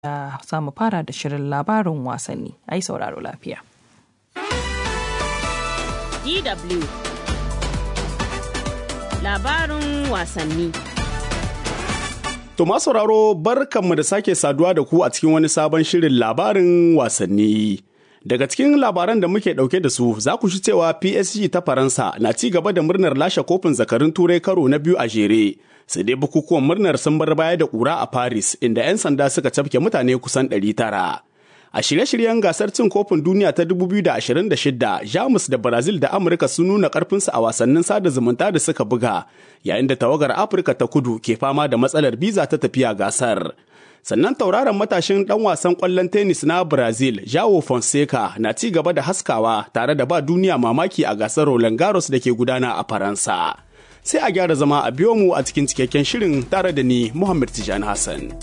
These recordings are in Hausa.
da samu fara da shirin labarin wasanni. Ai sauraro lafiya. DW Labarin wasanni To ma sauraro barkanmu da sake saduwa da ku a cikin wani sabon shirin labarin wasanni. Daga cikin labaran da muke ɗauke da su za ku shi cewa PSG ta Faransa na ci gaba da murnar lashe kofin zakarun turai karo na biyu a jere. Sai dai bukukuwan murnar sun bar baya da ƙura a Paris inda 'yan sanda suka cafke mutane kusan 900. A shirye-shiryen gasar cin kofin duniya ta 2026, Jamus da Brazil da Amurka sun nuna ƙarfinsu a wasannin sada zumunta da suka buga, yayin da tawagar Afirka ta kudu ke fama da matsalar biza ta tafiya gasar. Sannan tauraron matashin ɗan wasan ƙwallon tennis na Brazil, Joao Fonseca, na ci gaba da haskawa tare da ba duniya mamaki a gasar Roland Garros da ke gudana a Faransa. Sai a gyara zama a biyo mu a cikin cikakken shirin tare da ni Muhammad Tijani Hassan.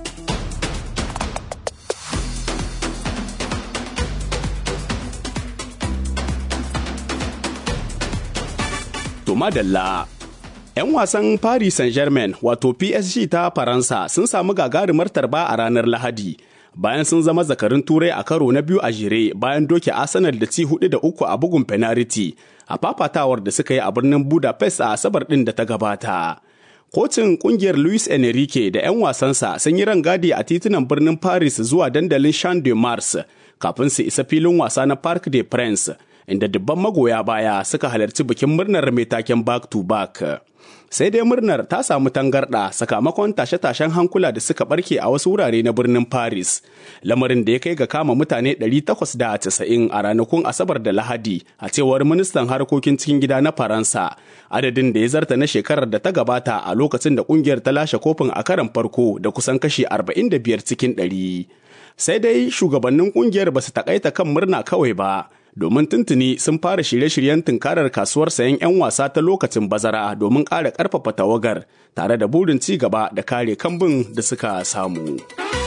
To madalla. 'Yan wasan Paris Saint-Germain wato PSG ta Faransa sun samu gagarumar tarba a ranar Lahadi. Bayan sun zama zakarin turai a karo na biyu a jere bayan doke Arsenal da ci hudu da uku a bugun penalty a fafatawar da suka yi a birnin Budapest a Asabar ɗin da ta gabata. Kocin kungiyar Luis Enrique da 'yan wasansa sun yi rangadi a titunan birnin Paris zuwa dandalin Champ de Mars kafin su isa filin wasa na Parc des Princes inda dubban magoya baya suka halarci bikin murnar mai taken back to back. Sai dai murnar ta samu tangarɗa sakamakon tashe-tashen hankula da suka barke a wasu wurare na birnin Paris, lamarin da ya kai ga kama mutane 890 a ranakun Asabar da Lahadi a cewar ministan harkokin cikin gida na Faransa, adadin da ya zarta na shekarar da ta gabata a lokacin da kungiyar ta lashe kofin a karan farko da kusan kashi 45 cikin 100. Sai dai shugabannin kungiyar ba su takaita kan murna kawai ba. domin tuntuni sun fara shirye-shiryen tunkarar kasuwar sayan 'yan wasa ta lokacin bazara domin ƙara ƙarfafa tawagar tare da burin ci gaba da kare kambun da suka samu.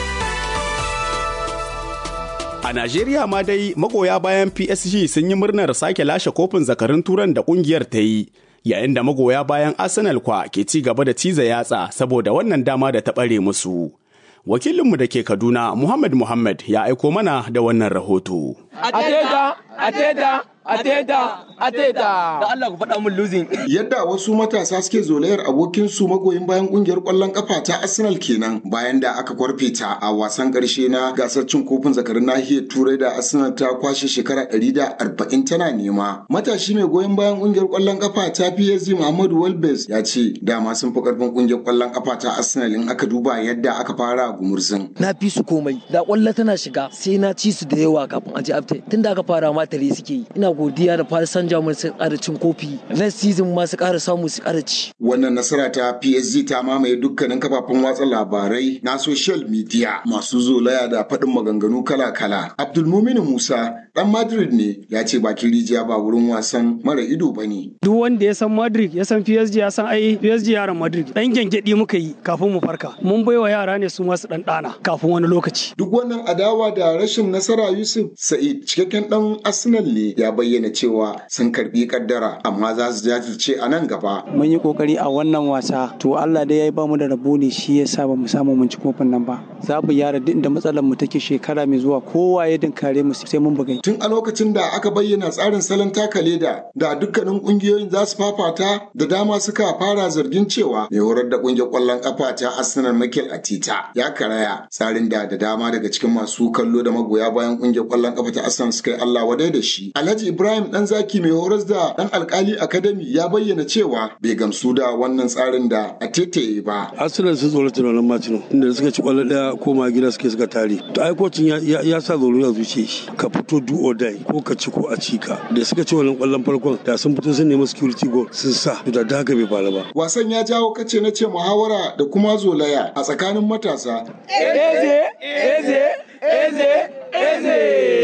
A Najeriya ma dai magoya bayan PSG sun yi murnar sake lashe kofin zakarin turan da ƙungiyar ta yi. Yayin da magoya bayan Arsenal kwa ke ci gaba da ciza yatsa saboda wannan dama da ta ɓare musu. wakilinmu da ke Kaduna Muhammad Muhammad ya aiko mana da wannan rahoto. Ateta, Ateta, Ateta, Ateta. Da Allah ku faɗa mun losing. Yadda wasu matasa suke zolayar abokin su magoyin bayan kungiyar ƙwallon kafa ta Arsenal kenan bayan da aka kwarfe ta a wasan ƙarshe na gasar cin kofin zakarin nahiyar Turai da Arsenal ta kwashe shekara ɗari da arba'in tana nema. Matashi mai goyon bayan kungiyar ƙwallon kafa ta PSG Muhammadu Walbes ya ce dama sun fi ƙarfin kungiyar ƙwallon kafa ta Arsenal in aka duba yadda aka fara gumurzin. Na fi su komai da ƙwallo tana shiga sai na ci su da yawa kafin a ji after tunda aka fara ma tare suke yi ina godiya da Paris Saint-Germain su ƙara cin kofi next season ma su ƙara samu su ƙara ci. Wannan nasara ta PSG ta mamaye dukkanin kafafen watsa labarai na social media masu zolaya da faɗin maganganu kala-kala. Abdulmumin Musa ɗan Madrid ne ya ce bakin rijiya ba wurin wasan mara ido ba ne. Duk wanda ya san Madrid ya san PSG ya san ai PSG yaran Madrid ɗan gyangyaɗi muka yi kafin mu farka. Mun baiwa yara ne su masu ɗan ɗana kafin wani lokaci. Duk wannan adawa da rashin nasara Yusuf Sa'id cikakken ɗan Arsenal ne ya bayyana cewa sun karbi kaddara amma za su jajirce a nan gaba. Mun yi kokari a wannan wasa to Allah dai ya ba mu da rabo ne shi ya sa ba mu samu mun ci kofin nan ba. Za mu yara duk da matsalar mu take shekara mai zuwa kowa ya dinkare mu sai mun bugai. Tun a lokacin da aka bayyana tsarin salon taka leda da dukkanin kungiyoyin za su fafata da dama suka fara zargin cewa mai horar da kungiyar kwallon kafa ta Arsenal Mikel Atita ya karaya tsarin da da dama daga cikin masu kallo da magoya bayan kungiyar kwallon kafa ta Arsenal suka yi Allah wadai da shi. Alhaji Ibrahim dan zaki mai horas da dan alkali academy ya bayyana cewa bai gamsu da wannan tsarin da a tetaye ba. Arsenal sun tsoro tunanin Martino inda suka ci kwallo daya koma gida suke suka tare. To ai kocin ya sa tsoro ya zuce shi ka fito do or die ko ka ci ko a ci ka. Da suka ci wannan kwallon farkon da sun fito sun nemi security goal sun sa to da haka bai faru ba. Wasan ya jawo kace na ce muhawara da kuma zolaya a tsakanin matasa. Eze, eze, eze, eze.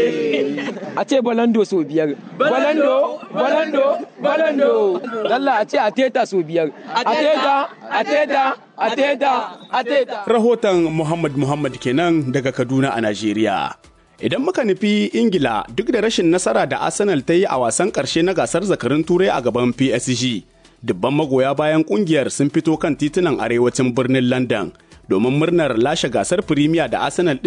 A ce balando sau biyar. Balando, balando, balando. Lalla a ce a teta sau biyar. A teta, a teta, a teta, a teta. Rahoton Muhammad Muhammad kenan daga Kaduna a Najeriya. Idan muka nufi Ingila duk da rashin nasara da Arsenal ta yi a wasan ƙarshe na gasar zakarin Turai a gaban PSG, dubban magoya bayan ƙungiyar sun fito kan titunan arewacin birnin London domin murnar lashe gasar Premier da Arsenal